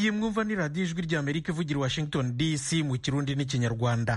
iyi mwumva ni radiyo ijwi ry'amerika ivugira i washington dc mu kirundi n'ikinyarwanda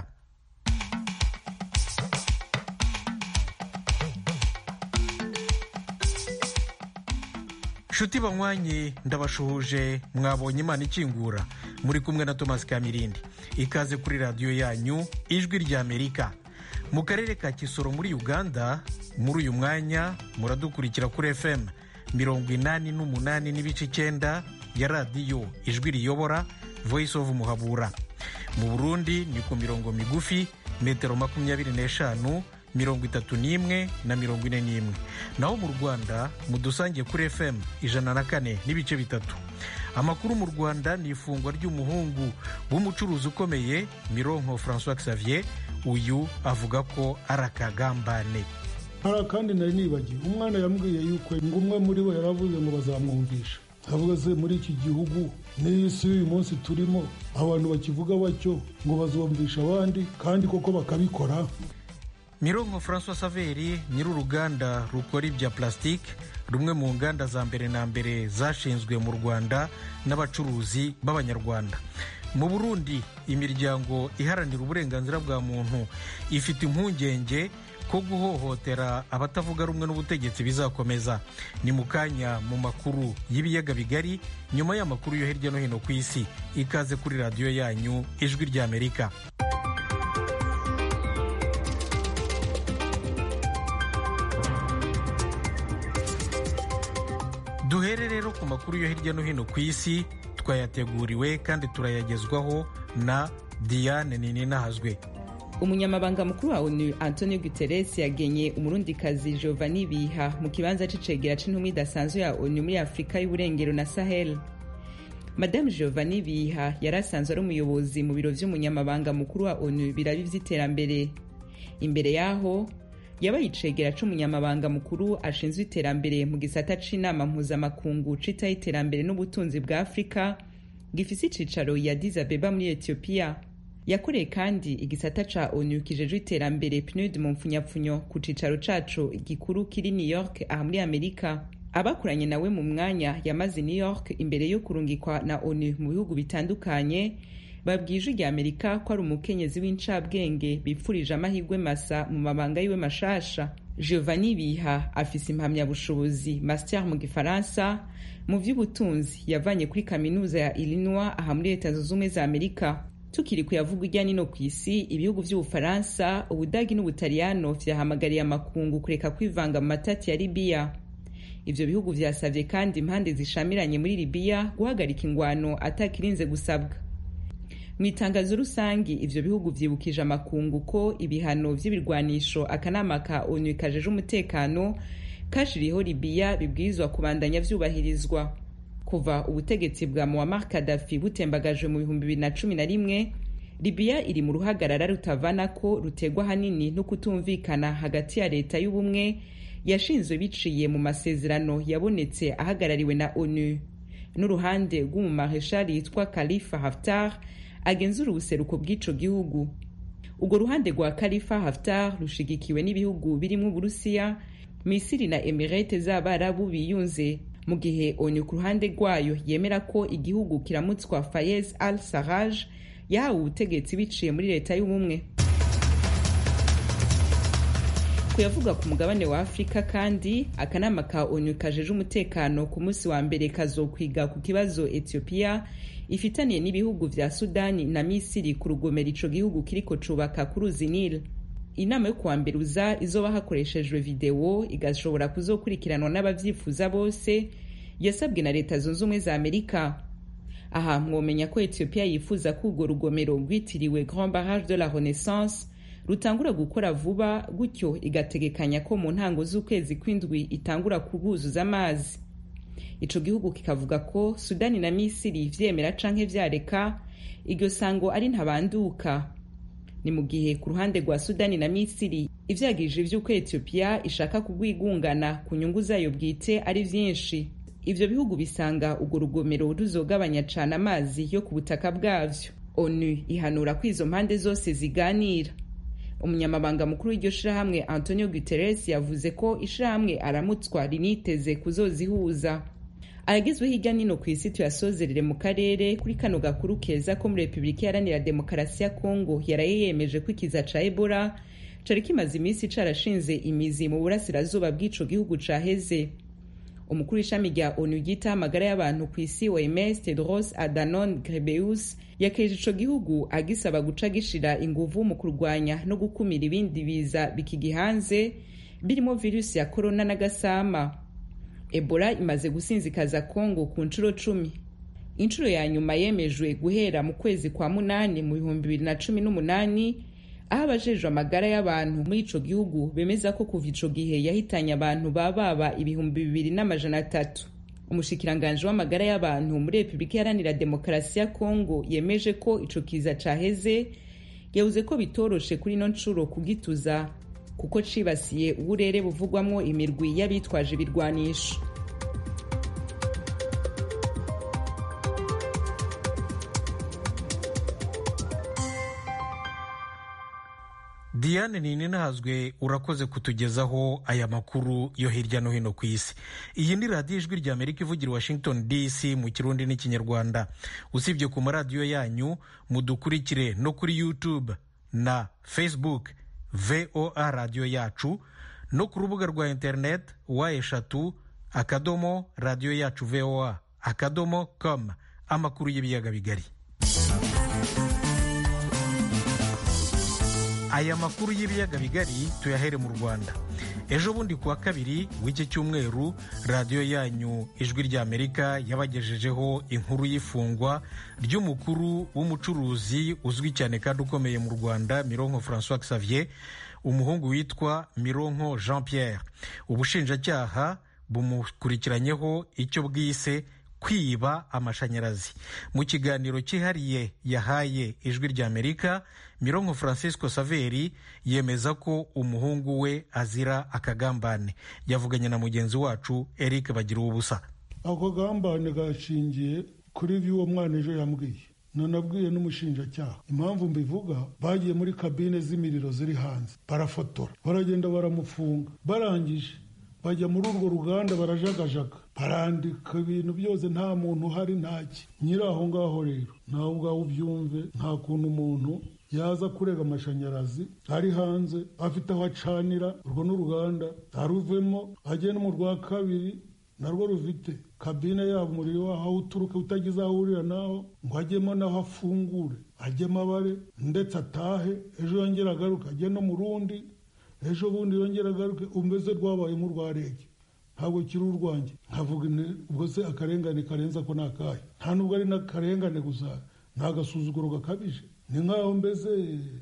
nshuti banywanyi ndabashuhuje mwabonye imana ikingura muri kumwe na thomas kamirindi ikaze kuri radiyo yanyu ijwi ry'amerika mu karere ka kisoro muri uganda muri uyu mwanya muradukurikira kuri fm mirongo inani n'umunani n'ibice icyenda ya radiyo ijwi riyobora voice of muhabura mu burundi ni ku mirongo migufi metero makumyabiri n'eshanu mirongo itatu n'imwe na mirongo ine n'imwe naho mu rwanda mudusangiye kuri fm ijana na kane n'ibice bitatu amakuru mu rwanda ni ifungwa ry'umuhungu w'umucuruzi ukomeye mironko francois xavier uyu avuga ko ari akagambane hari akandi nari nibagiwe umwana yambwiye yuko ngo umwe muri bo yaravuze ngo bazamwumvisha avuga se muri iki gihugu n'iyi si y'uyu munsi turimo abantu bakivuga batyo ngo bazumvisha abandi kandi koko bakabikora mironko francois saveri nyir'uruganda rukora ibya plastique rumwe mu nganda za mbere na mbere zashinzwe mu rwanda n'abacuruzi b'abanyarwanda mu burundi imiryango iharanira uburenganzira bwa muntu ifite impungenge ko guhohotera abatavuga rumwe n'ubutegetsi bizakomeza ni mu kanya mu makuru y'ibiyaga bigari nyuma y'amakuru yo hirya no hino ku isi ikaze kuri radiyo yanyu ijwi ry'amerika duhere rero ku makuru yo hirya no hino ku isi twayateguriwe kandi turayagezwaho na diane nininahazwe umunyamabanga mukuru wa onu antonio guterres yagenye umurundikazi giovanni biha mu kibanza c'icegera c'intumwa idasanzwe ya onu muri afurika y'uburengero na sahel madamu giovanni biha yari asanzwe ari umuyobozi mu biro vy'umunyamabanga mukuru wa onu birabi vy'iterambere imbere yaho yabaye icegera c'umunyamabanga mukuru ashinzwe iterambere mu gisata c'inama mpuzamakungu citaho iterambere n'ubutunzi bwa afurika gifise icicaro ya Addis Abeba muri etiyopiya yakoreye kandi igisata ca onu kijejwe iterambere pnud mu mpfunyapfunyo ku cicaro caco gikuru kiri new york aha muri amerika abakoranye nawe mu mwanya yamaze new york imbere yo kurungikwa na onu mu bihugu bitandukanye babwije rya amerika ko ari umukenyezi w'incabwenge bipfurije amahirwe masa mu mabanga yiwe mashasha giovanni biha afise impamyabushobozi master mu gifaransa mu vy'ubutunzi yavanye kuri kaminuza ya illinois aha muri leta zunze ubumwe za amerika tukiri kuyavuga irya nino ku isi ibihugu vy'ubufaransa ubudagi n'ubutaliyano vyahamagariye amakungu kureka kwivanga mu matati ya libiya ivyo bihugu vyasavye kandi impande zishamiranye muri libiya guhagarika ingwano atakirinze gusabwa mu itangazo rusangi ivyo bihugu vyibukije amakungu ko ibihano vy'ibirwanisho akanama ka onu kajeje umutekano kashiriho libiya bibwirizwa kubandanya vyubahirizwa kuva ubutegetsi bwa muammar kadafi butembagajwe mu bihumbi bibiri na cumi na rimwe libiya iri mu ruhagarara rutavana ko rutegwa hanini no kutumvikana hagati ya leta y'ubumwe yashinzwe biciye mu masezerano yabonetse ahagarariwe na onu n'uruhande rw'umumareshali yitwa khalifa haftar agenzura ubuseruko bw'ico gihugu urwo ruhande rwa khalifa haftar rushigikiwe n'ibihugu birimo uburusiya misiri na emirete z'abarabu biyunze mu gihe onu ku ruhande rwayo yemera ko igihugu kiramutswa fayez al saraj yahawe ubutegetsi biciye muri leta y'ubumwe kuyavuga ku mugabane wa afurika kandi akanama ka onu kajeje umutekano ku munsi wa mbere kazokwiga ku kibazo etiyopiya ifitaniye n'ibihugu vya sudani na misiri ku rugomero ico gihugu kiriko cubaka ku ruzi nil inama yo kuwa mbere uza izoba hakoreshejwe videwo igashobora kuzokurikiranwa n'abavyifuza bose yasabwe na leta zunze ubumwe za amerika aha mwomenya ko etiyopiya yifuza ko urwo rugomero rwitiriwe grand barrage de la renaissance rutangura gukora vuba gutyo igategekanya ko mu ntango z'ukwezi kw'indwi itangura kubuzuza amazi ico gihugu kikavuga ko sudani na misiri vyemera canke vyareka iryo sango ari ntabanduka ni mu gihe ku ruhande rwa sudani na misiri ivyagirije vy'uko etiyopiya ishaka kugwigungana ku nyungu zayo bwite ari vyinshi ivyo bihugu bisanga urwo rugomero ruzogabanya cane amazi yo ku butaka bwavyo onu ihanura ko izo mpande zose ziganira umunyamabanga mukuru w'iryo shirahamwe antonio guterres yavuze ko ishirahamwe aramutswa riniteze kuzozihuza ayagezwe hirya nino ku isi tuyasozerere mu karere kuri kano gakuru keza ko muri repubulika iharanira demokarasi ya kongo yaraye yemeje ko ikiza ca ebola cari kimaze iminsi carashinze imizi mu burasirazuba bw'ico gihugu caheze umukuru w'ishami rya onu ryitaho amagara y'abantu ku isi oms tedros adhanom ghebreyesus yakeje ico gihugu agisaba guca gishira inguvu mu kurwanya no gukumira ibindi biza bikigihanze birimo virusi ya korona n'agasama ebola imaze gusinzikaza kongo ku nshuro cumi inshuro ya nyuma yemejwe guhera mu kwezi kwa munani mu bihumbi bibiri na cumi n'umunani aho abajejwe amagara y'abantu muri ico gihugu bemeza ko kuva ico gihe yahitanye abantu bababa ibihumbi bibiri n'amajana atatu umushikiranganji w'amagara y'abantu muri repubulika iharanira demokarasi ya kongo yemeje ko ico kiza caheze yavuze ko bitoroshe kuri ino nshuro kugituza kuko cibasiye uburere buvugwamwo imirwi y'abitwaje ibirwanisho diane ninahazwe urakoze kutugezaho aya makuru yo hirya no hino ku isi iyi ni radiyo ijwi rya amerika ivugira washington dc mu kirundi n'ikinyarwanda usibye ku maradiyo yanyu mudukurikire no kuri youtube na facebook voa radiyo yacu no ku rubuga rwa interineti wa eshatu akadomo radiyo yacu voa akadomo com amakuru y'ibiyaga bigari aya makuru y'ibiyaga bigari tuyahere mu rwanda ejo bundi kuwa kabiri w'iki cyumweru radiyo yanyu ijwi rya amerika yabagejejeho inkuru y'ifungwa ry'umukuru w'umucuruzi uzwi cyane kandi ukomeye mu rwanda mironko francois xavier umuhungu witwa mironko jean pierre ubushinjacyaha bumukurikiranyeho icyo bwise kwiba amashanyarazi mu kiganiro cyihariye yahaye ijwi rya amerika mironko francisco saveri yemeza ko umuhungu we azira akagambane yavuganye na mugenzi wacu eric bagira ubusa ako gambane gashingiye kuri by'uwo mwana ejo yambwiye nanabwiye n'umushinjacyaha impamvu mbivuga bagiye muri kabine z'imiriro ziri hanze barafotora baragenda baramufunga barangije bajya muri urwo ruganda barajagajaga barandika ibintu byose nta muntu uhari ntaki nyiri aho ngaho rero nawe ubwawe ubyumve nta kuntu umuntu yaza kurega amashanyarazi ari hanze afite aho acanira urwo n'uruganda aruvemo ajye no mu rwa kabiri narwo rufite kabine yabo umuriro waho aho uturuka utagize aho uhurira naho ngo ajyemo naho afungure ajyemo abare ndetse atahe ejo yongera agaruke ajye no mu rundi ejo bundi yongera agaruke umeze rwabaye nk'urwa rege ntabwo kiri urwanjye nkavuga ubwo se akarengane karenza ko ni akahe nta nubwo ari n'akarengane gusa ni agasuzuguro gakabije ni nk'aho mbese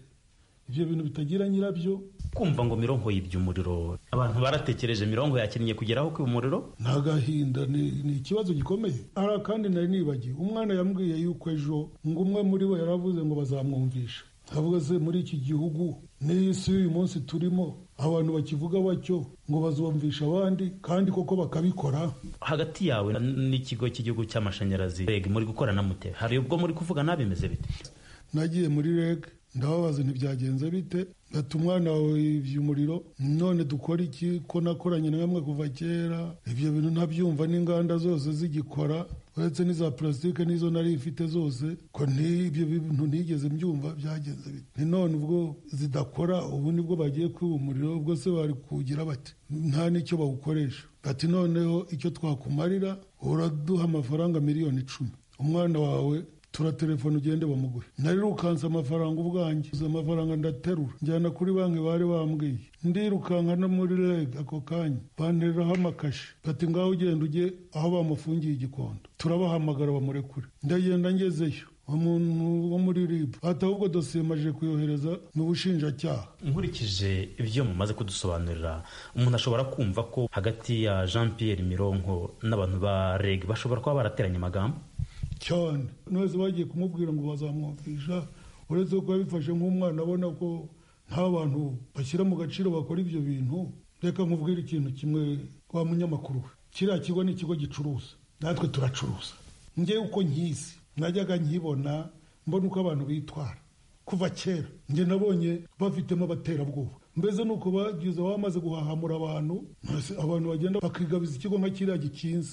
ibyo bintu bitagira nyirabyo kumva ngo mirongo yibye umuriro abantu baratekereje mirongo yakinnye kugeraho ku umuriro ni agahinda ni ikibazo gikomeye hari kandi nari nibagiwe umwana yambwiye yuko ejo ngo umwe muri bo yaravuze ngo bazamwumvisha avuga se muri iki gihugu n'iyi si y'uyu munsi turimo abantu bakivuga batyo ngo bazumvisha abandi kandi koko bakabikora hagati yawe n'ikigo cy'igihugu cy'amashanyarazi reg muri gukorana mute hari ubwo muri kuvuga nabimeze bite nagiye muri reg ndababaza ntibyagenze bite gata umwana wawe yibye umuriro none dukora iki ko nakoranye na bamwe kuva kera ibyo bintu ntabyumva n'inganda zose zigikora uretse n'iza purasitike n'izo nari ifite zose ko ibyo bintu ntigeze mbyumva byagenze bite ni none ubwo zidakora ubu nibwo bagiye kwiba umuriro ubwo se bari kuwugira bati nta n'icyo bawukoresha ati noneho icyo twakumarira uraduha amafaranga miliyoni icumi umwana wawe turatelefone ugende bamuguhe narirukanse amafaranga ubwanjye uzi amafaranga ndaterura njyana kuri banki bari bambwiye ndirukanka no muri reg ako kanya bantereraho amakashi bati ngaho ugenda ujye aho bamufungiye igikondo turabahamagara bamurekure ndagenda ngezeyo umuntu wo muri rib ati ahubwo dosiye maje kuyohereza mu bushinjacyaha nkurikije ibyo mumaze kudusobanurira umuntu ashobora kumva ko hagati ya jean pierre mironko n'abantu ba reg bashobora kuba barateranye amagambo cyane nose bagiye kumubwira ngo bazamwumvisha uretse ko yabifashe nk'umwana abona ko nta bantu bashyira mu gaciro bakora ibyo bintu reka nkubwire ikintu kimwe wa munyamakuru we kiriya kigo ni ikigo gicuruza natwe turacuruza ngewe uko nkizi najyaga nkibona mbona uko abantu bitwara kuva kera njye nabonye bafitemo abaterabwoba mbese ni uko bagize bamaze guhahamura abantu abantu bagenda bakigabiza ikigo nka kiriya gikinze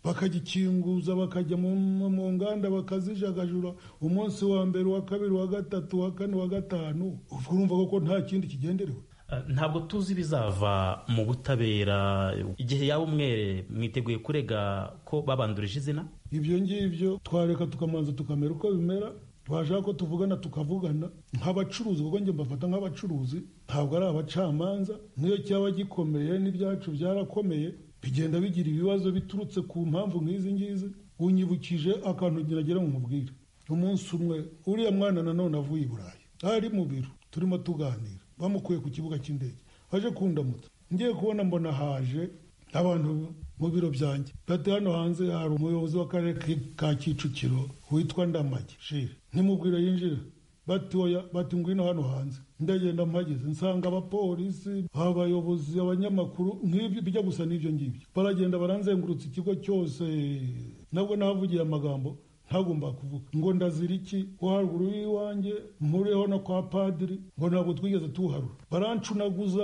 bakagikinguza bakajya mu nganda bakazijagajura umunsi wa mbere wa kabiri wa gatatu wa kane wa gatanu urumva ko nta kindi kigenderewe ntabwo tuzi ibizava mu butabera igihe yaba umwere mwiteguye kurega ko babandurije izina ibyo ngibyo twareka tukamanza tukamera uko bimera twashaka ko tuvugana tukavugana nk'abacuruzi kuko njye mbafata nk'abacuruzi ntabwo ari abacamanza niyo cyaba gikomeye n'ibyacu byarakomeye bigenda bigira ibibazo biturutse ku mpamvu nk'izi ngizi unyibukije akantu ngira ngo nkubwire umunsi umwe uriya mwana nanone avuye i burayi ari mu biro turimo tuganira bamukuye ku kibuga cy'indege aje kundamutsa ngiye kubona mbona haje abantu mu biro byanjye bati hano hanze hari umuyobozi w'akarere ka kicukiro witwa ndamage shire ntimubwire yinjira bati oya bati ngwino hano hanze ndagenda mpageze nsanga abapolisi abayobozi abanyamakuru nk'ibyo bijya gusa n'ibyo ngibyo baragenda baranzengurutsa ikigo cyose nabwo nahavugiye amagambo ntagomba kuvuga ngo ndazira iki ko haruguru y'iwanjye mpuriyeho no kwa padiri ngo ntabwo twigeze tuharura barancunaguza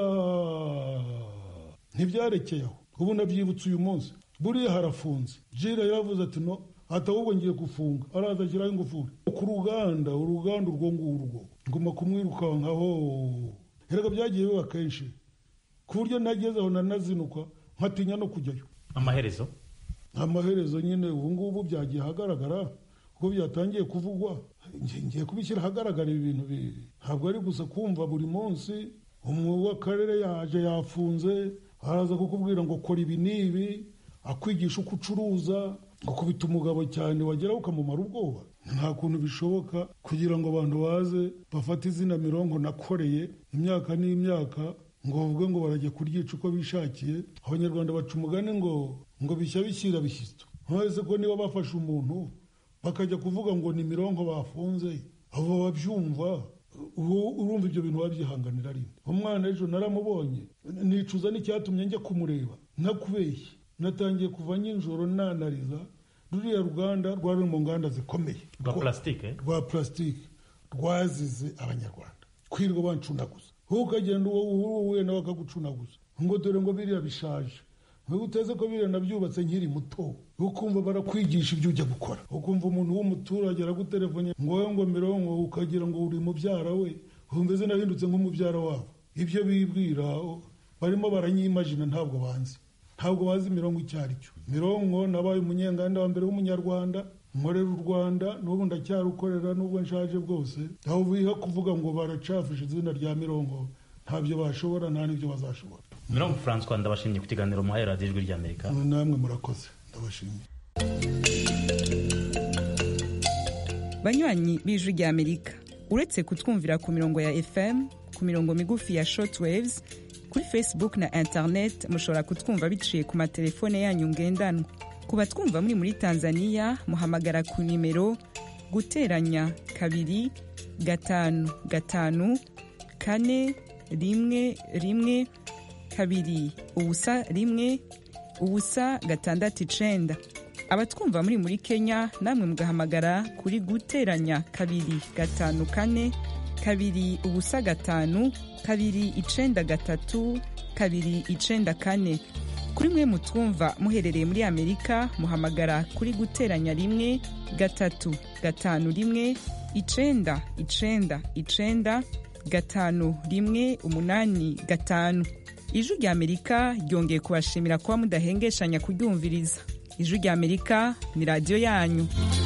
ntibyarekeye aho ubu ndabyibutse uyu munsi buriya harafunze jire yaravuze ati no ahubwo ngiye gufunga araza ashyiraho ingufuri ku ruganda uruganda urwo ngurwo nguma kumwirukankaho erega byagiye biba kenshi ku buryo nagezeho nanazinukwa nkatinya no kujyayo amaherezo amaherezo nyine ubu ngubu byagiye ahagaragara kuko byatangiye kuvugwa ngiye kubishyira ahagaragara ibi bintu ntabwo ari gusa kumva buri munsi umwuga w'akarere yaje yafunze araza kukubwira ngo kora ibi n'ibi akwigisha uko ucuruza gukubita umugabo cyane wageraho ukamumara ubwoba nta kuntu bishoboka kugira ngo abantu baze bafate izina mirongo nakoreye imyaka n'imyaka ngo bavuge ngo barajya kuryica uko bishakiye abanyarwanda baca umugani ngo ngo bishya bishyira bishyitso nturetse ko niba bafashe umuntu bakajya kuvuga ngo ni mirongo bafunze abo babyumva urumva ibyo bintu wabyihanganira rinde umwana ejo naramubonye nicuza n'icyatumye njya kumureba ntakubeshye natangiye kuva nijoro nanariza ruriya ruganda rwari mu nganda zikomeye rwa plastique rwa plastique rwazize abanyarwanda kwirirwa bancunaguza wowe ukagenda uwo uhuye nawe akagucunaguza ngo dore ngo biriya bishaje wowe uteze ko biriya nabyubatse nkiri muto ukumva barakwigisha ibyo ujya gukora ukumva umuntu w'umuturage aragutelefone ngo wowe ngo mirongo ukagira ngo uri mubyara we umeze nahindutse nk'umubyara wabo ibyo bibwira barimo baranyimajina ntabwo banzi ntabwo bazi mirongo icyo ari cyo mirongo nabaye umunyenganda wa mbere w'umunyarwanda nkorera u rwanda n'ubu ndacyarukorera n'ubwo nshaje bwose aho biha kuvuga ngo baracafishe izina rya mirongo ntabyo bashobora nta n'ibyo bazashobora mirongo francois ndabashimye ku kiganiro muhaye radiyo ijwi ry'amerika namwe murakoze ndabashimiye banywanyi b'ijwi ry'amerika uretse kutwumvira ku mirongo ya fm ku mirongo migufi ya shortwaves kuri facebook na internet mushobora kutwumva biciye ku matelefone yanyu ngendanwa ku batwumva muri muri tanzania muhamagara ku nimero guteranya kabiri gatanu gatanu kane rimwe rimwe kabiri ubusa rimwe ubusa gatandatu icenda abatwumva muri muri kenya namwe mugahamagara kuri guteranya kabiri gatanu kane kabiri ubusa gatanu kabiri icenda gatatu kabiri icenda kane kuri mwe mutwumva muherereye muri amerika muhamagara kuri guteranya rimwe gatatu gatanu rimwe icenda icenda icenda gatanu rimwe umunani gatanu ijwi rya amerika ryongeye kubashimira kuba mudahengeshanya kuryumviriza ijwi rya amerika ni radiyo yanyu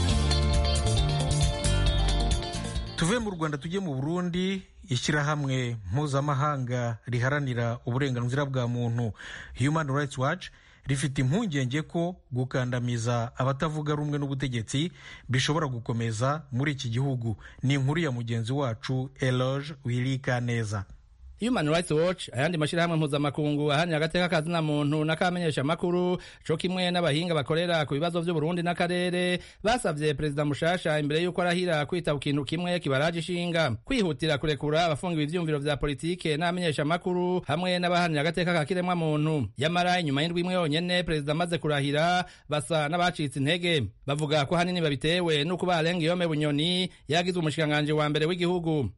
tuve mu rwanda tujye mu burundi ishyirahamwe mpuzamahanga riharanira uburenganzira bwa muntu human rights watch rifite impungenge ko gukandamiza abatavuga rumwe n'ubutegetsi bishobora gukomeza muri iki gihugu ni inkuru ya mugenzi wacu eloge wirika neza Human Rights Watch ayandi mashirahamwe mpuzamakungu ahanira agateka kazina muntu n'akamenyesha makuru co kimwe n'abahinga bakorera ku bibazo vy'u Burundi n'akarere basavye perezida mushasha imbere y'uko arahira kwita ku kintu kimwe kibaraje ishinga kwihutira kurekura abafungiwe ivyumviro vya politike n'abamenyesha makuru hamwe n'abahanira agateka ka kiremwa muntu yamara inyuma y'indwi imwe yonyene perezida amaze kurahira basa n'abacitse intege bavuga ko hanini babitewe n'uko barenga iyome bunyoni yagizwe umushikiranganji wa mbere w'igihugu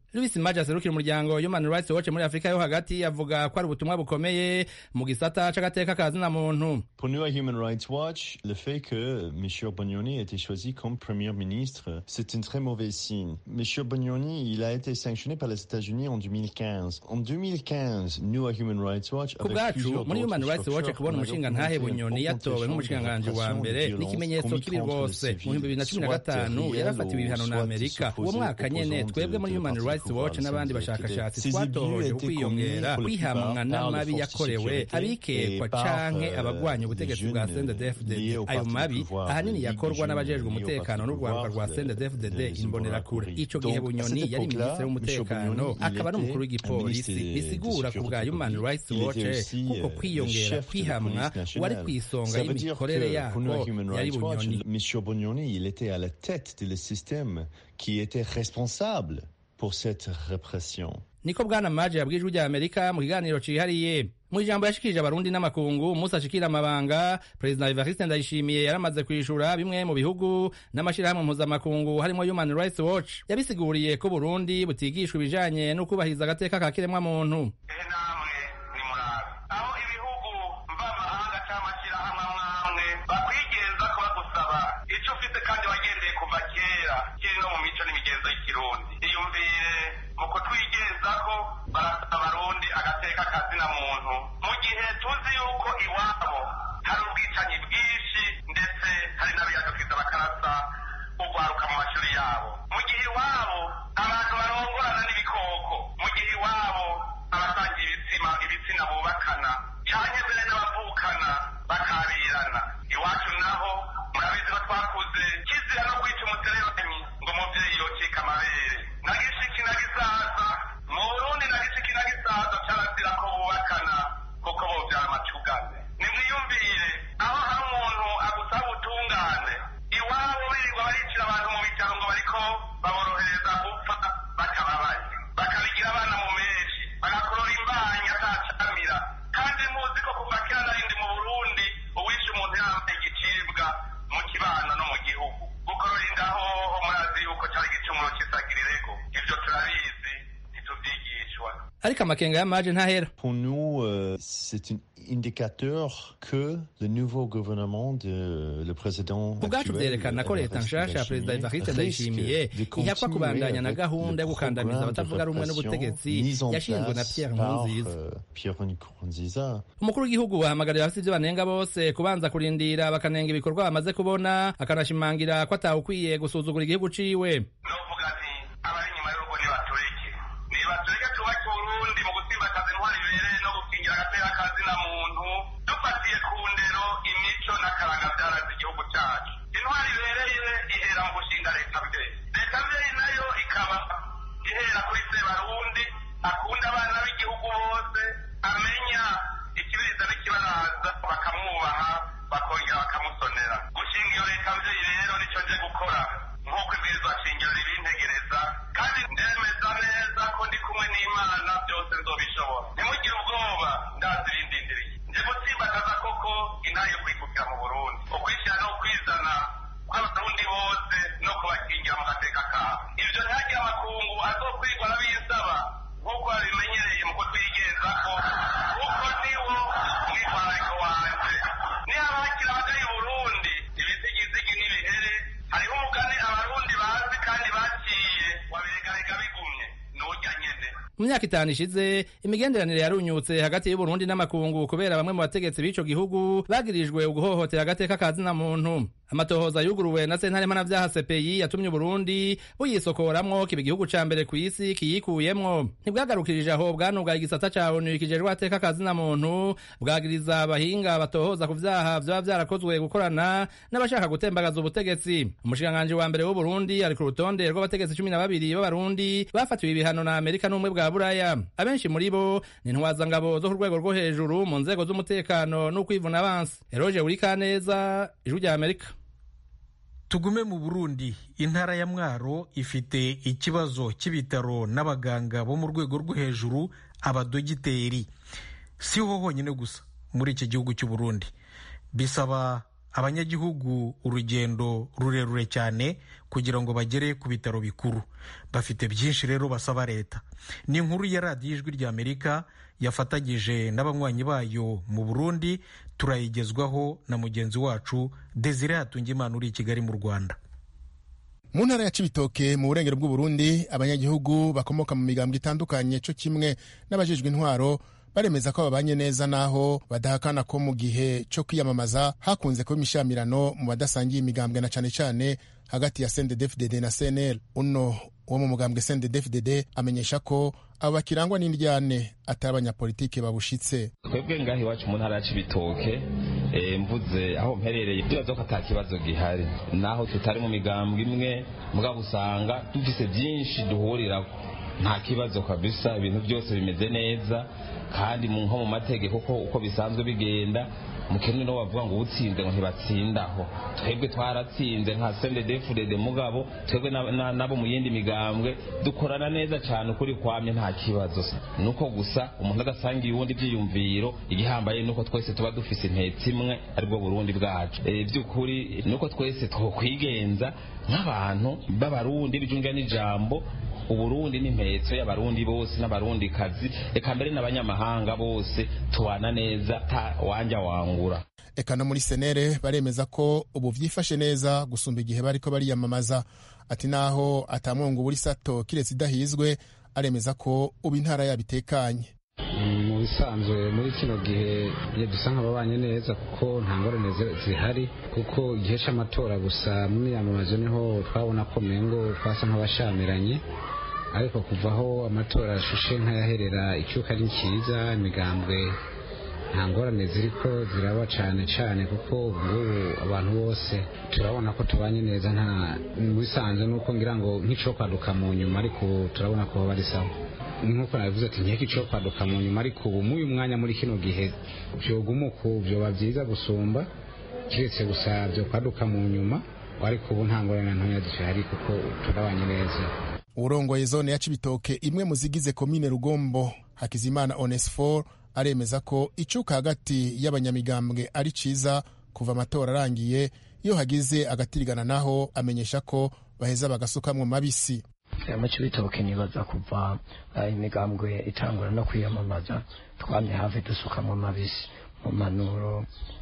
Louis Maja aserukira umuryango Human Rights Watch muri Afrika yo hagati avuga ko ari ubutumwa bukomeye mu gisata c'agateka ka zina muntu Pour nous à Human Rights Watch, le fait que M. Bognoni ait été choisi comme Premier ministre, c'est un très mauvais signe. M. Bognoni, il a été sanctionné par les États-Unis en 2015. En 2015, nous à Human Rights Watch, ku bwacu muri Human Rights Watch kubona umushingantahe Bunyoni yatowe nk'umushinganganji wa mbere ni ikimenyetso kibi rwose mu bihumbi bibiri na cumi na gatanu yarafatiwe ibihano na Amerika uwo mwaka nyene twebwe muri Human Rights Watch n'abandi bashakashatsi twatohoje ukwiyongera kwihamwa n'amabi yakorewe abikekwa canke abagwanya ubutegetsi bwa CNDD-FDD ayo mabi ahanini yakorwa n'abajejwe umutekano n'urwaruka rwa CNDD-FDD imbonerakure ico gihe Bunyoni yari minisitiri w'umutekano akaba n'umukuru w'igipolisi bisigura ku bwa Human Rights Watch kuko kwiyongera kwihamwa wari kw'isonga y'imikorere yako yari Bunyoni M. Bognoni, il était à la tête du système qui était responsable pour cette répression. niko bwana maje yabwije ijwi rya amerika mu kiganiro cihariye mu ijambo yashikirije abarundi n'amakungu umunsi ashikira amabanga perezida evariste ndayishimiye yaramaze kwishura bimwe mu bihugu n'amashirahamwe mpuzamakungu harimo human rights watch yabisiguriye ko burundi butigishwa ibijanye no kubahiriza agateka ka kiremwa muntu ehe namwe nimurabe aho ibihugu mvamahanga cyangwa amashyirahamwe amwe bakwigenza ko bagusaba icyo ufite kandi wagendeye kuva kera kiri no mu mico n'imigenzo y'ikirundi iyumvire mu kutwigenzaho barasaba abarundi agateka kazina muntu mu gihe tuzi yuko iwabo hari ubwicanyi bwinshi ndetse hari n'abiyadukiza bakarasa ugwaruka mu mashuri yabo mu gihe iwabo abantu barongorana n'ibikoko mu gihe iwabo abasangiye ibitsina ibitsina bubakana cyane mbere n'abavukana bakabirana iwacu naho murabizi ko twakuze kizira no kwica umutereranyi ngo umubyeyi yocika amabere na gishiki na gisaza mu burundi na gishiki na gisaza cyarazira ko bubakana kuko bobyara amacugane nimwiyumvire aho hari umuntu agusaba ubutungane iwabo birirwa baricira abantu mu bitaro ngo bariko baborohereza gupfa batababaye bakabigira abana mu menshi bagakorora imbanyi atacamira kandi muzi ko kuva kera narindi mu burundi uwishe umuntu yambaye igicibwa mu kibano no mu gihugu gukorora indaho murazi yuko cyari igicumuro cy'isagirirego ibyo turabizi ntitubyigishwa ariko amakenga y'amaje ntahera Pour nous, euh, c'est un indicateur que le nouveau gouvernement de le président ku bwacu actuel, vyerekana ko leta nshasha ya perezida evariste ndayishimiye ihakwa kubandanya na gahunda yo gukandamiza abatavuga rumwe n'ubutegetsi yashinzwe na pierre nkurunziza Pierre Nkurunziza umukuru w'igihugu ahamagarira abafite ivyo banenga bose kubanza kurindira bakanenga ibikorwa bamaze kubona akanashimangira ko atawukwiye gusuzugura igihugu ciwe novuga nti abari inyuma y'urugo nibatureke nibatureke twubake uburundi mu gusimbataza intwari bibereye no gukingira agatera kazina muntu dufatiye ku ndero imico n'akaranga byaraze igihugu cyacu intwari ibereye ihera mu gushinga leta mbyeyi leta mbyeyi nayo ikaba ihera kuri sebarundi akunda abana b'igihugu bose amenya ikibiriza n'ikibaraza bakamwubaha bakongera bakamusonera gushinga iyo leta mbyeyi rero nicyo nje gukora nk'uko ibwirizwa shingiro ribintegereza kandi ndemeza neza ko ndi kumwe n'imana byose nzobishobora ntimugire ubwoba ndazi ibindindiriye nje gutsimbataza koko intare yo kwikukira mu burundi ukwishyira no kwizana kw'abarundi bose no kubakingira mu gateka kabo ibyo ntihagire amakungu azokwirwa n'abisaba nk'uko babimenyereye mu kutwigenzako kuko niwo mwitwarariko wanje nihaba hakiri abagari burundi ibizigizigi n'ibihere hariho umugani abarundi bazi kandi baciye wabiregarega bigumye n'urya nyene mu myaka itanu ishize imigenderanire yarunyutse hagati y'uburundi n'amakungu kubera bamwe mu bategetsi b'ico gihugu bagirijwe uguhohotera agateka ka zina muntu amatohoza yuguruwe na sentare mpanavyaha cpi yatumye uburundi buyisokoramwo kiba igihugu ca mbere kw'isi kiyikuyemwo ntibwagarukirije aho bwanugaye igisata ca onu kijejwe agateka ka zina muntu bwagiriza abahinga batohoza ku vyaha vyoba vyarakozwe gukorana n'abashaka gutembagaza ubutegetsi umushikiranganji wa mbere w'uburundi ari ku rutonde rw'abategetsi cumi na babiri b'abarundi bafatiwe ibihano na amerika n'ubumwe bwa buraya abenshi muri bo ni intwazangabo zo ku rwego rwo hejuru mu nzego z'umutekano n'ukwivuna abansi eroje wurikaneza ijwi rya amerika tugume mu burundi intara ya mwaro ifite ikibazo cy'ibitaro n'abaganga bo mu rwego rwo hejuru abadogiteri si ho honyine gusa muri iki gihugu cy'u Burundi bisaba abanyagihugu urugendo rurerure cyane kugira ngo bagere ku bitaro bikuru bafite byinshi rero basaba leta ni inkuru ya radiyo ijwi ry'amerika yafatanyije n'abanywanyi bayo mu burundi turayigezwaho na mugenzi wacu desire hatungimana uri i kigali mu rwanda mu ntara ya cibitoke mu burengero bw'uburundi abanyagihugu bakomoka mu migambwe itandukanye co kimwe n'abajejwe intwaro baremeza ko babanye neza naho badahakana ko mu gihe co kwiyamamaza hakunze kuba imishamirano mu badasangiye imigambwe na cane cane hagati ya CNDD-FDD na CNL uno wo mu mugambwe CNDD-FDD amenyesha ko abo bakirangwa n'indyane atari abanyapolitike babushitse twebwe ngaho iwacu mu ntara ya cibitoke eh, mvuze aho mperereye ndibaza ko ata kibazo gihari naho tutari mu migambwe imwe mugabo usanga dufise byinshi duhurirako nta kibazo kabisa ibintu byose bimeze neza kandi mu nko mu mategeko ko uko bisanzwe bigenda mukene no bavuga ngo utsinze ngo ntibatsindaho twebwe twaratsinze nka sendedefurede mugabo twebwe na- na- nabo mu yindi migambwe dukorana neza cyane ukuri kwamye nta kibazo nuko gusa umuntu adasangiye uwundi ibyiyumviro igihambaye nuko twese tuba dufise intetse imwe aribwo burundi bwacu Eh, by'ukuri nuko twese twokwigenza nk'abantu b'abarundi bijunga n'ijambo uburundi n'impetso y'abarundi bose n'abarundi kazi reka mbere n'abanyamahanga bose tubana neza ta wanja wangura eka no muri senere baremeza ko ubu vyifashe neza gusumba igihe bariko bariyamamaza ati naho atamwungu buri sato kiretse idahizwe aremeza ko ubu intara yabitekanye mu bisanzwe muri kino gihe iyo dusa nk'ababanye neza kuko nta ngorane zi- zihari kuko igihe cy'amatora gusa mu miyamamazo niho twabona ko mengo twasa nk'abashamiranye ariko kuva aho amatora ashushe nk'ayaherera icyuka ari cyiza imigambwe nta ngorane ziriko ziraba cyane cyane kuko ubu ngubu abantu bose turabona ko tubanye neza nta mu bisanzwe nuko ngira ngo nk'icyo kwaduka mu nyuma ariko ubu turabona ko bari sawa nk'uko nabivuze ati nkeke icyo kwaduka mu nyuma ariko ubu muri uyu mwanya muri kino gihe byoguma uku byoba byiza gusumba kiretse gusa byo kwaduka mu nyuma ariko ubu nta ngorane ntoya zihari kuko turabanye neza urongoye zone ya cibitoke imwe mu zigize komine rugombo hakizimana onesfor aremeza ko icuka hagati y'abanyamigambwe ari ciza kuva amatora arangiye iyo hagize agatirigana naho amenyesha ko baheza bagasukamwo mabisi mu cibitoke nibaza kuva eh, imigambwe itangura no kwiyamamaza twamye hafi dusukamwo mabisi mu manuro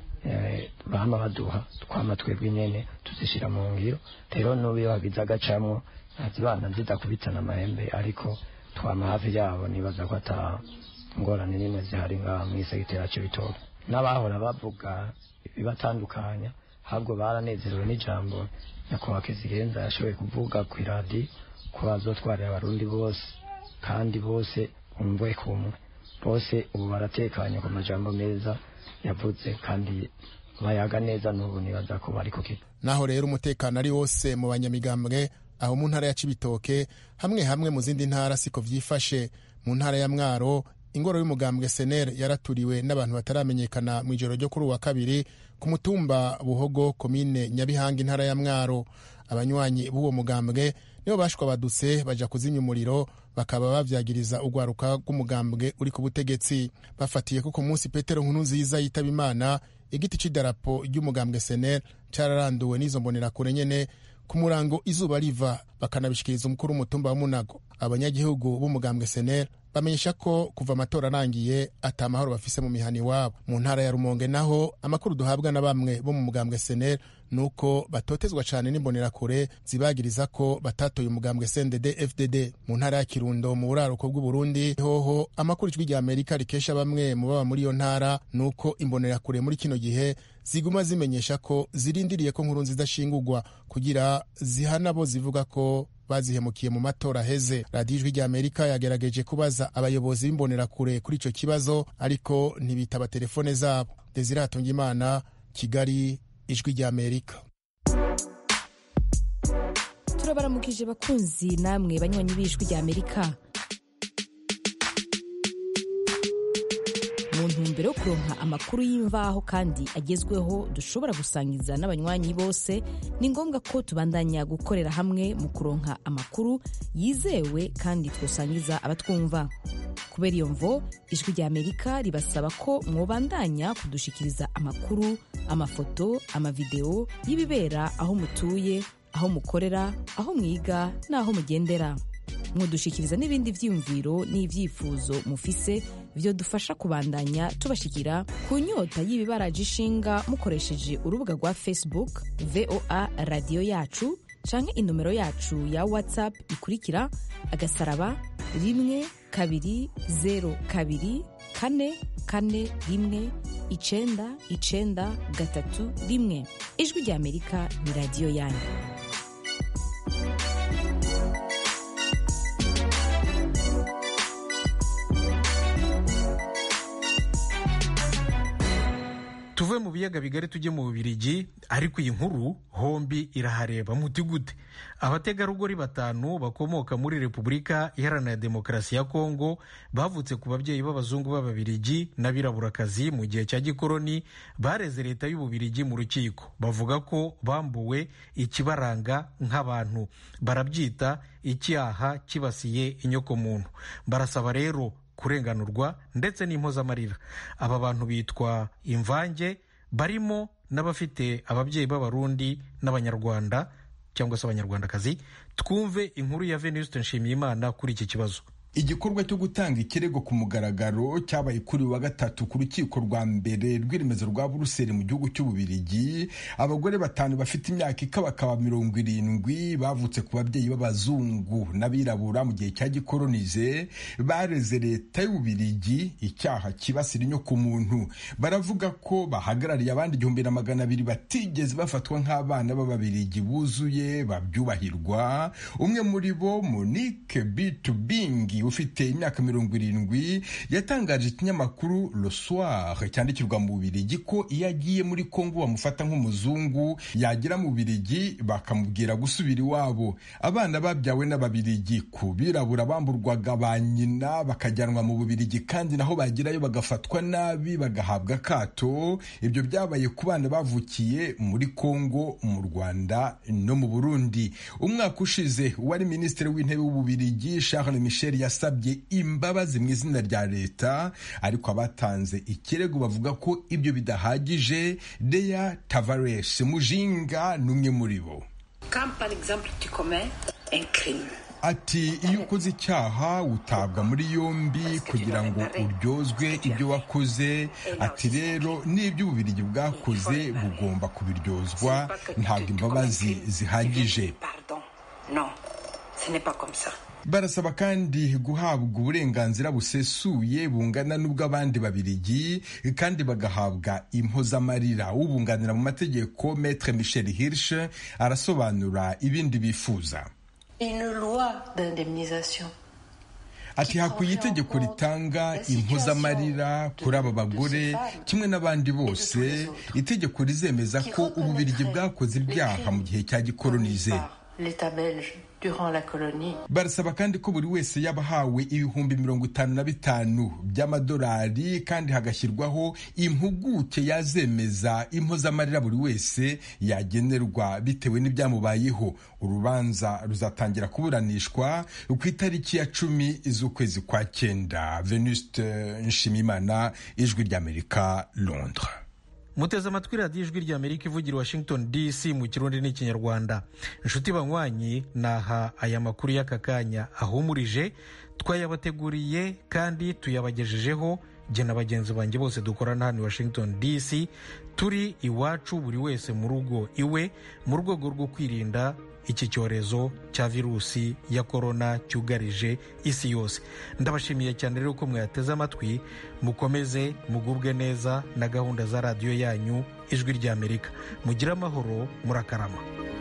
eh, bama baduha twama twebwe nyene tuzishira mu ngiro rero n'ubu iyo hagize agacamwo zibana zidakubitana amahembe ariko twama hafi yabo nibaza ko ata ngorane n'imwe zihari ngaha mw'isegitera c'ibitoke n'abahora bavuga ibibatandukanya ahubwo baranezerewe n'ijambo nyakubahwa kizigenza yashoboye kuvuga ku iradiyo ko bazotwarira abarundi bose kandi bose umve kumwe bose ubu baratekanye ku majambo meza yavuze kandi bayaga neza n'ubu nibaza ko bari ku kigo naho rero umutekano ari wose mu banyamigambwe aho mu ntara ya cibitoke hamwe hamwe mu zindi ntara siko vyifashe mu ntara ya mwaro ingoro y'umugambwe senere yaraturiwe n'abantu bataramenyekana mu ijoro ryo kuri uwa kabiri ku mutumba buhogo komine nyabihanga intara ya mwaro abanywanyi b'uwo mugambwe nibo bashwabadutse baja kuzimya umuriro bakaba bavyagiriza urwaruka rw'umugambwe uri ku butegetsi bafatiye ko ku munsi petero nkuru nziza yitaba imana igiti c'idarapo ry'umugambwe senere cararanduwe n'izo mbonerakure nyene ku murango izuba riva bakanabishikiriza umukuru w'umutumba wa munago abanyagihugu b'umugambwe senere bamenyesha ko kuva amatora arangiye ata mahoro bafise mu mihana iwabo mu ntara ya rumonge naho amakuru duhabwa na bamwe bo mu mugambwe senere ni uko batotezwa cane n'imbonerakure zibagiriza ko batatoye umugambwe cndd fdd mu ntara ya kirundo mu buraruko bw'uburundi hoho amakuru ijwi rya amerika rikesha bamwe mu baba muri iyo ntara ni uko imbonerakure muri kino gihe ziguma zimenyesha ko zirindiriye ko nkuru nziza shingurwa kugira zihana bo zivuga ko bazihemukiye mu matora aheze radiyo ijwi rya amerika yagerageje kubaza abayobozi b'imbonerakure kuri icyo kibazo ariko ntibitaba telefone zabo desire hatungimana kigali ijwi rya amerika turabaramukije bakunzi namwe banywanyi b'ijwi rya amerika mu ntumbero yo kuronka amakuru y'imvaho kandi agezweho dushobora gusangiza n'abanywanyi bose ni ngombwa ko tubandanya gukorera hamwe mu kuronka amakuru yizewe kandi twosangiza abatwumva kubera iyo mvo ijwi rya amerika ribasaba ko mwobandanya kudushikiriza amakuru amafoto amavideo y'ibibera aho mutuye aho mukorera aho mwiga n'aho mugendera mudushikiriza n'ibindi vyiyumviro n'ivyifuzo mufise vyo dufasha kubandanya tubashikira ku nyota y'ibibaraje ishinga mukoresheje urubuga rwa facebook voa radiyo yacu canke inomero yacu ya whatsapp ikurikira agasaraba rimwe kabiri zero kabiri kane kane rimwe icenda icenda gatatu rimwe ijwi rya amerika ni radiyo yanyu tuve mu biyaga bigari tujye mu bubirigi ariko iyi nkuru hombi irahareba muti gute abategarugori batanu bakomoka muri repubulika iharanira demokarasi ya kongo bavutse ku babyeyi b'abazungu b'ababirigi n'abiraburakazi mu gihe cya gikoroni bareze leta y'ububirigi mu rukiko bavuga ko bambuwe ikibaranga nk'abantu barabyita icyaha kibasiye inyokomuntu barasaba rero kurenganurwa ndetse n'impozamarira aba bantu bitwa imvange barimo n'abafite ababyeyi b'abarundi n'abanyarwanda cyangwa se abanyarwandakazi twumve inkuru ya venuste nshimiyimana kuri iki kibazo igikorwa cyo gutanga ikirego ku mugaragaro cyabaye kuri wa gatatu ku rukiko rwa mbere rw'iremezo rwa buruseli mu gihugu cy'ububirigi abagore batanu bafite imyaka ikabakaba mirongo irindwi bavutse ku babyeyi b'abazungu n'abirabura mu gihe cya gikoronize bareze leta y'ububirigi icyaha kibasira inyoko muntu baravuga ko bahagarariye abandi igihumbi na magana abiri batigeze bafatwa nk'abana b'ababirigi buzuye babyubahirwa umwe muri bo monique bitubingi ufite imyaka mirongo irindwi yatangaje ikinyamakuru Le Soir cyandikirwa mu Bubirigi ko iyo agiye muri Kongo bamufata nk'umuzungu yagera mu Bubirigi bakamubwira gusubira iwabo abana babyawe n'Ababirigi ku birabura bamburwaga ba nyina bakajyanwa mu Bubirigi kandi naho bagerayo bagafatwa nabi bagahabwa akato ibyo byabaye ku bana bavukiye muri Kongo mu Rwanda no mu Burundi umwaka ushize uwari minisitiri w'intebe w'Ububirigi Charles Michel yasabye imbabazi mu izina rya leta ariko abatanze ikirego bavuga ko ibyo bidahagije Deya Tavares Mujinga n'umwe muri bo ati iyo ukoze icyaha utabwa muri yombi kugira ngo uryozwe ibyo wakoze ati rero n'ibyo ububirigi bwakoze bugomba kubiryozwa ntabwo imbabazi zihagije barasaba kandi guhabwa uburenganzira busesuye bungana n'ubw'abandi babirigi kandi bagahabwa impozamarira ubunganira mu mategeko Maître Michel Hirsch arasobanura ibindi bifuza ati hakwiye itegeko ritanga impozamarira kuri aba bagore kimwe n'abandi bose itegeko rizemeza ko ububirigi bwakoze ibyaha mu gihe cya gikoronize barasaba kandi ko buri wese yaba ahawe ibihumbi mirongo itanu na bitanu by'amadolari kandi hagashyirwaho impuguke yazemeza impozamarira buri wese yagenerwa bitewe n'ibyamubayeho urubanza ruzatangira kuburanishwa ku itariki ya cumi z'ukwezi kwa cyenda venuste nshimimana ijwi ry'amerika londres muteze amatwi radiyo ijwi rya amerika ivugira washington dc mu kirundi n'ikinyarwanda inshuti banywanyi naha aya makuru y'aka kanya ahumurije twayabateguriye kandi tuyabagejejeho jye na bagenzi banjye bose dukorana hano i washington dc turi iwacu buri wese mu rugo iwe mu rwego rwo kwirinda iki cyorezo cya virusi ya korona cyugarije isi yose ndabashimiye cyane rero ko mwateze amatwi mukomeze mugubwe neza na gahunda za radiyo yanyu ijwi rya amerika mugire amahoro murakarama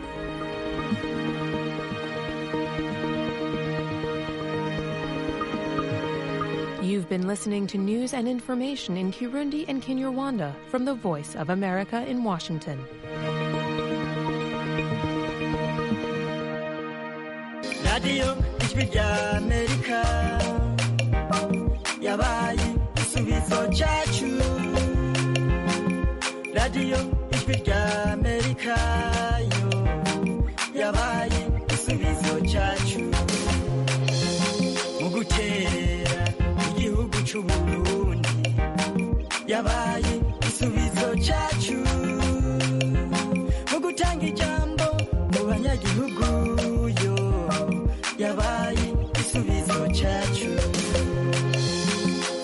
You've been listening to news and information in Kirundi and Kinyarwanda from the Voice of America in Washington. radiyo ijwi rya amerika yabaye igisubizo cyacu radiyo ijwi rya amerika yo yabaye igisubizo cyacu mu gukerera igihugu cy'uburundi yabaye igisubizo cyacu